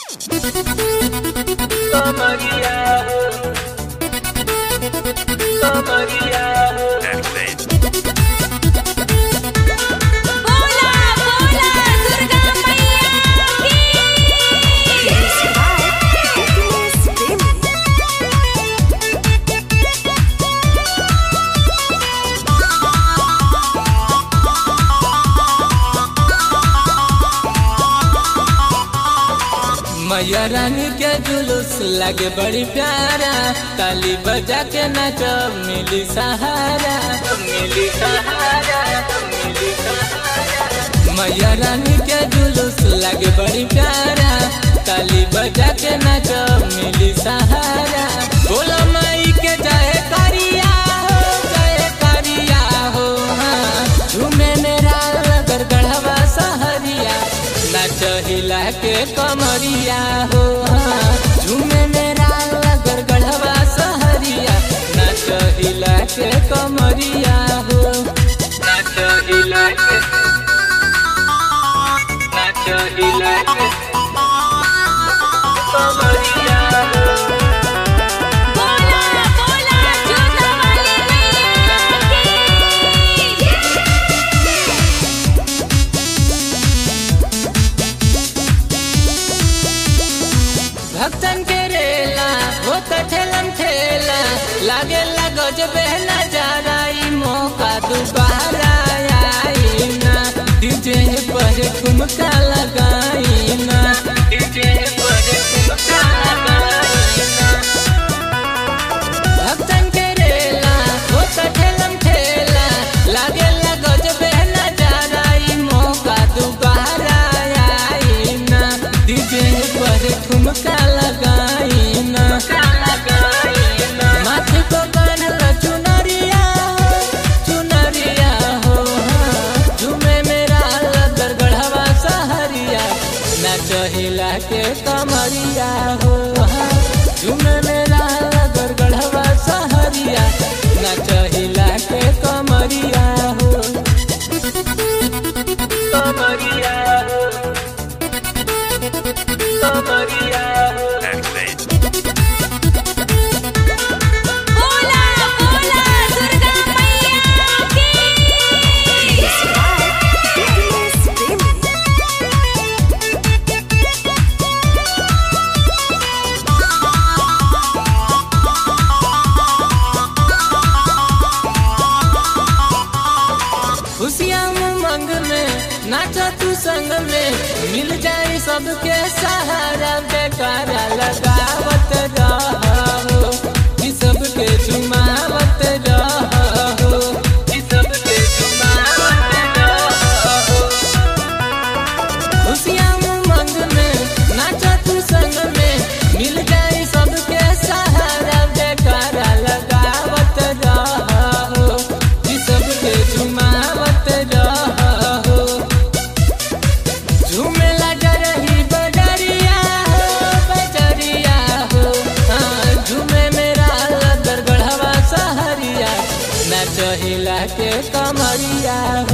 Maria, oh Maria, बोला बोला दुर्गा मैया मैया रानी के जुलूस लगे बड़ी प्यारा ताली बजा के नाच मिली सहारा मिली सहारा मिली सहारा मैया रानी के जुलूस लगे बड़ी प्यारा ताली बजा के नाच मिली सहारा बोला माई के चाहे करिया हो चाहे करिया हो हाँ झूमे मेरा लगर गढ़वा सहरिया नाच हिला के कमरिया हो हाँ झूमे मेरा लगर गढ़वा सहरिया नाच हिला के कमरिया हो नाच हिला के नाच हिला के oh Maria, बोला बोला जोधा वाली भक्तन के रेला होत ठेलम ठेला लागे लगज बहना जा रही मौका दोबारा आई ना डीजे पर ठुमका लगाई ना DJ पर ठुमका लगाइना भक्तन के रेला होत ठेलम ठेला लागे लगज बहना जा रही मौका दोबारा आई ना डीजे पर ठुमका लगाई ना लगाइना माथे को बांधल चुनरिया हो चुनरिया हो हाँ। झूमे मेरा लगर गढ़वा सहरिया नाच हिला के कमरिया हो हाँ। झूमे मेरा लगर गढ़वा सहरिया नाच हिला के कमरिया हो oh Maria, oh Maria, बोला बोला दुर्गा मैया खुशियाँ उमंग में नाचा तू संग में मिल जाए सबके सहारा बेकारा लगावत रहो कि सबके झुमावत रहो ई सबके जुमावत रहो खुशियाँ उमंग में नाचा तू संग में मिल जाए सबके सहारा बेकारा लगावत रहो कि सबके झुमावत रहो झूमेला जरही बजरिया हो बजरिया हो हाँ झूमे मेरा लदर गढ़वा सहरिया नाच हिला के कमरिया